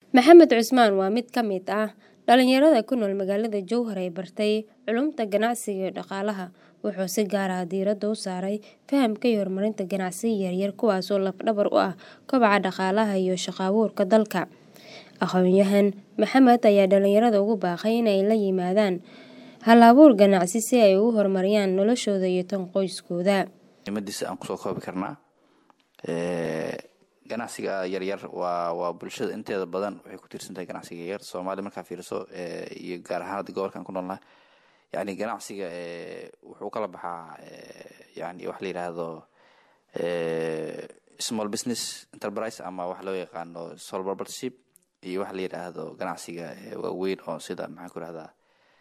Maxamed Cusmaan waa mid ka mid ah dhalinyarada ku nool magaalada Jowhar ee bartay culuumta ganacsiga iyo dhaqaalaha. Wuxuu si gaar ah diiradda u saaray fahamka iyo horumarinta ganacsiyada yaryar kuwaas oo laf-dhabar u ah kobaca dhaqaalaha iyo shaqo abuurka dalka. Aqoonyahan Maxamed ayaa dhalinyarada ugu baaqay inay la yimaadaan hal-abuur ganacsi si ay u horumariyaan noloshooda iyo tan qoyskooda. muhiimadiisa aan kusoo koobi karnaa ganacsiga yaryar waa waa bulshada inteeda badan waxay ku tiirsan tahay ganacsiga yaryar soomaaliya markaa fiiriso iyo gaar ahaan hadda gobolkan ku noolnahay yani ganacsiga wuxuu kala baxaa yani wax la yidhaahdo small business enterprise ama wax loo yaqaano sole proprietorship iyo wax la yidhaahdo ganacsiga waaweyn oo sida maxaan ku rahdaa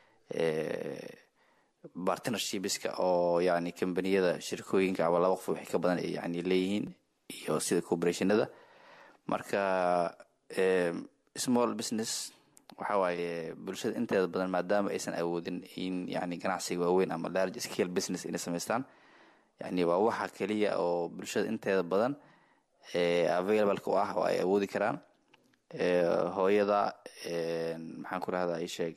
partnershipska oo yani kambaniyada shirkooyinka ama laba qof wixii ka badan ay yani leeyihiin iyo sida corporationada marka small business waxa waaye bulshada inteeda badan maadaama aysan awoodin in yani ganacsiga waaweyn ama large scale business inay samaystaan yani waa waxa keliya oo bulshada inteeda badan available u ah oo ay awoodi karaan hooyada maxaan ku rahdaa isheeg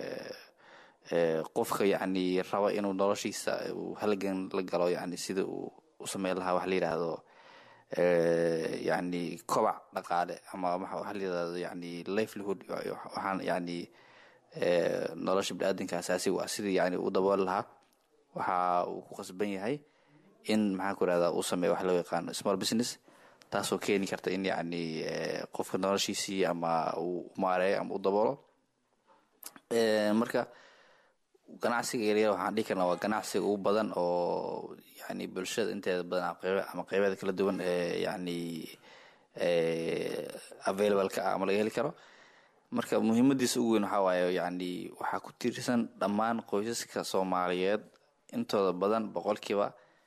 qofka yani raba inuu noloshiisa uu halgan la galo yani sida uu u sameyn lahaa wax la yidhaahdo yani kobac dhaqaale ama waxa la yidhahdo yani livelihood waxaan yani nolosha biniaadanka asaasiga ah sidii yani u dabooli lahaa waxa uu ku qasban yahay in maxaan ku rahdaa uu sameeyo wax loo yaqaano small business taasoo keeni karta in yani qofka noloshiisii ama uu maareeyo ama u daboolo marka ganacsiga yaryar waxaan dhihi karnaa waa ganacsiga ugu badan oo yani bulshada inteeda badan ama qeybeeda kala duwan yani available-ka ah ama laga heli karo marka muhiimadiisa ugu weyn waxaa waaye yani waxaa ku tiirsan dhammaan qoysaska soomaaliyeed intooda badan boqolkiiba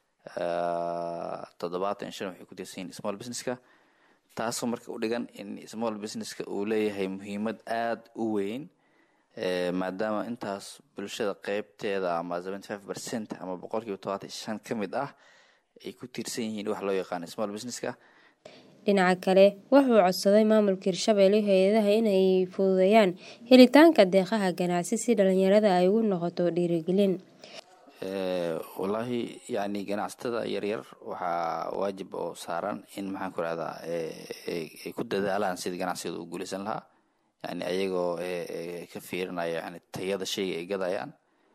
toddobaatan shan waxay ku tiirsan yihin small businesska taasoo marka u dhigan in small businesska uu leeyahay muhiimad aada u weyn maadaama intaas bulshada qeybteeda ama seventy five percent ama boqolkiiba todobaatan shan ka mid ah ay ku tiirsan yihiin wax loo yaqaano small businesska dhinaca kale wuxuu codsaday maamulka hirshabelle hay-adaha inay fududeeyaan helitaanka deeqaha ganacsi si dhalinyarada ay ugu noqoto dhiirigelin wallaahi yani ganacsatada yaryar waxaa waajib oo saaran in maxaan ku rahdaa ay ku dadaalaan sidii ganacsigooda u guuleysan lahaa yani ayagoo ka fiirinaya yani tayada shayga ay gadayaan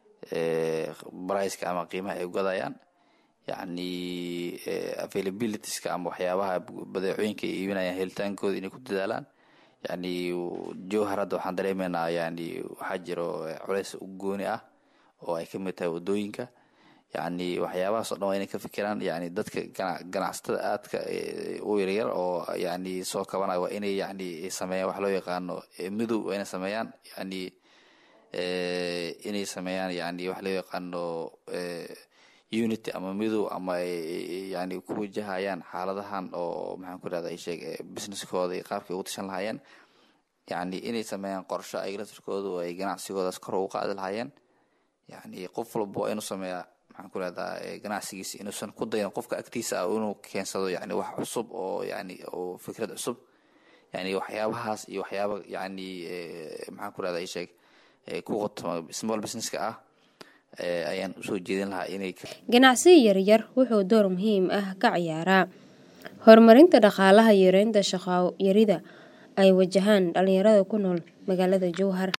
briceka ama qiimaha ay gadayaan yani availabilitieska ama waxyaabaha badeecooyinka ay iibinayaan helitaankooda inay ku dadaalaan yani jowhar hadda waxaan dareemeynaa yani waxaa jiro culeys u gooni ah oo ay kamid tahay wadooyinka yani waxyaabahaas o dhan waa inay ka fikiraan yani dadka ganacsatada aadka u yaryar oo yani soo kabanaya waa inay yani sameeyaan wax loo yaqaano midow waa inay sameeyaan yani inay sameeyaan yani wax loo yaqaano unity ama midow ama yani ku wajahayaan xaaladahan oo maxaan ku rahda sheeg businesskooda iyo qaabkay ugu tashan lahaayeen yani inay sameeyaan qorsho ay laftirkooda oo ay ganacsigoodaas kor ugu qaadi lahaayeen yani qof walba waa inuu sameeyaa maxaan ku rahdaa ganacsigiisa inuusan ku dayan qofka agtiisa ah inuu keensado yani wax cusub oo yani oo fikrad cusub yani waxyaabahaas iyo waxyaaba yani maxaan ku rahdaa isheeg ku qotoma small businesska ah ayaan usoo jeedin lahaa inay ganacsiga yaryar wuxuu door muhiim ah ka ciyaaraa horumarinta dhaqaalaha yareynta shaqo yarida ay wajahaan dhalinyarada ku nool magaalada jowhar